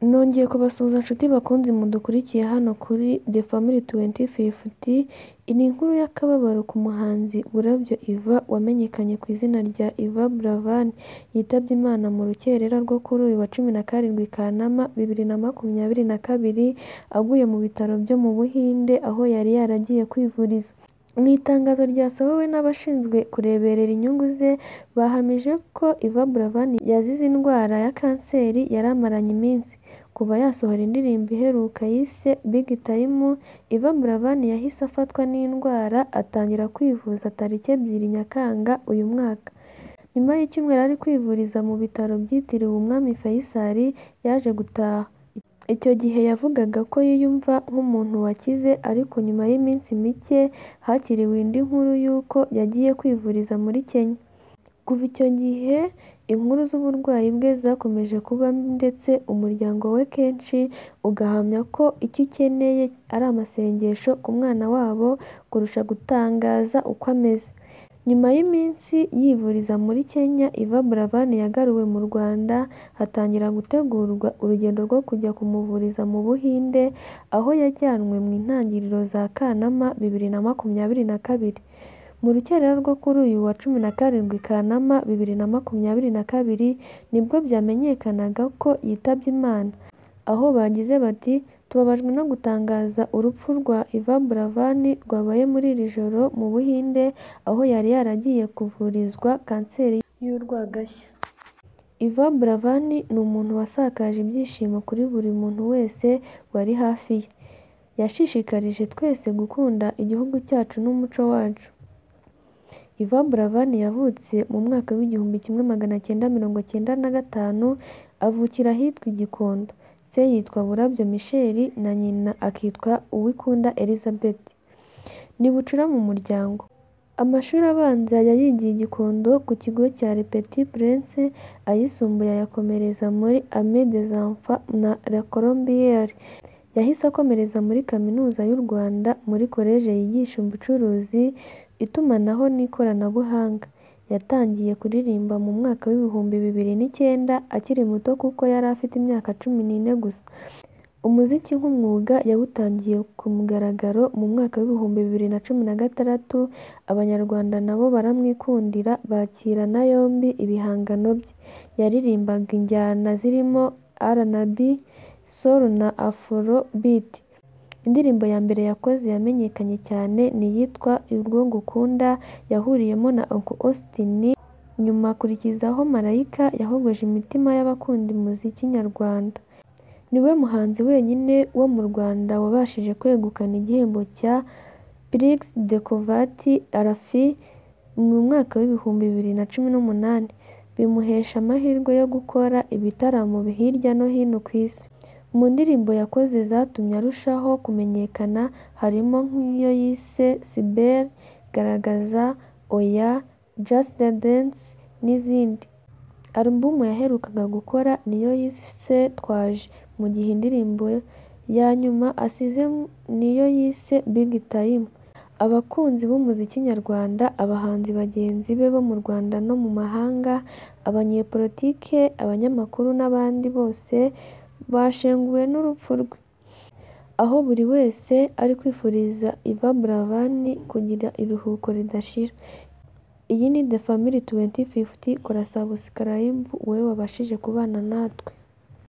nongeye kubasuhuza nshuti bakunzi mudukurikiye hano kuri The Family 250 iyi ni inkuru y'akababaro ku muhanzi Burabyo Iva wamenyekanye ku izina rya Iva Buravan yitabye Imana mu rukerera rwo kuri uyu wa cumi na karindwi Kanama bibiri na makumyabiri na kabiri aguye mu bitaro byo mu Buhinde aho yari yaragiye kwivuriza mu itangazo ryasohowe n'abashinzwe kureberera inyungu ze bahamije ko Iva Buravan yazize indwara ya kanseri yari amaranye iminsi kuva yasohora indirimbo iheruka yise Big Time Iva Buravan yahise afatwa n'indwara atangira kwivuza tariki ebyiri Nyakanga uyu mwaka nyuma y'icyumweru ari kwivuriza mu bitaro byitiriwe umwami Faisal yaje gutaha icyo gihe yavugaga ko yiyumva nk'umuntu wakize ariko nyuma y'iminsi mike hakiriwe indi nkuru y'uko yagiye kwivuriza muri Kenya kuva icyo gihe inkuru z'uburwayi bwe zakomeje kuba mbi ndetse umuryango we kenshi ugahamya ko icyo ukeneye ari amasengesho ku mwana wabo kurusha gutangaza uko ameze nyuma y'iminsi yivuriza muri Kenya Iva Buravan yagaruwe mu Rwanda hatangira gutegurwa urugendo rwo kujya kumuvuriza mu Buhinde aho yajyanwe mu intangiriro za Kanama bibiri na makumyabiri na kabiri mu rukerera rwo kuri uyu wa cumi na karindwi Kanama bibiri na makumyabiri na kabiri nibwo byamenyekanaga ko yitabye Imana aho bagize bati tubabajwe no gutangaza urupfu rwa Iva Buravan rwabaye muri iri joro mu Buhinde aho yari yaragiye kuvurizwa kanseri y'urwagashya Iva Buravan ni umuntu wasakaje ibyishimo kuri buri muntu wese wari hafi ye yashishikarije twese gukunda igihugu cyacu n'umuco wacu Iva Buravan yavutse mu mwaka w'igihumbi kimwe magana cyenda mirongo cyenda na gatanu avukira ahitwa i Gikondo se yitwa Burabyo Michel na nyina akitwa Uwikunda Elizabeth ni bucura mu muryango amashuri abanza yayigiye i Gikondo ku kigo cya Le Petit Prince ayisumbuye ayakomereza muri Amis des Enfants na La Colombiere yahise akomereza muri Kaminuza y'u Rwanda muri koleje yigisha ubucuruzi itumanaho n'ikoranabuhanga yatangiye kuririmba mu mwaka w'ibihumbi bibiri n'icyenda akiri muto kuko yari afite imyaka cumi n'ine gusa umuziki nk'umwuga yawutangiye ku mugaragaro mu mwaka w'ibihumbi bibiri na cumi na gatandatu abanyarwanda nabo baramwikundira bakirana yombi ibihangano bye yaririmbaga injyana zirimo RnB soul na afrobeat indirimbo ya mbere yakoze yamenyekanye cyane ni iyitwa urwo ngukunda yahuriyemo na Uncle Austin nyuma akurikizaho Marayika yahogoje imitima y'abakunda umuziki nyarwanda niwe muhanzi wenyine wo mu Rwanda wabashije kwegukana igihembo cya Prix de Convert Arafi mu mwaka w'ibihumbi bibiri na cumi n'umunani bimuhesha amahirwe yo gukora ibitaramo hirya no hino ku isi mu ndirimbo yakoze zatumye arushaho kumenyekana harimo nk'iyo yise Sibel Garagaza Oya Just Dance n'izindi alubumu yaherukaga gukora niyo yise Twaje mu gihe indirimbo ya nyuma asize niyo yise Big Time abakunzi b'umuziki nyarwanda abahanzi bagenzi be bo mu Rwanda no mu mahanga abanyepolitike abanyamakuru n'abandi bose bashenguwe n'urupfu rwe aho buri wese ari kwifuriza Iva Buravan kugira iruhuko ridashira iyi ni The Family 250 kora subscribe wowe wabashije kubana natwe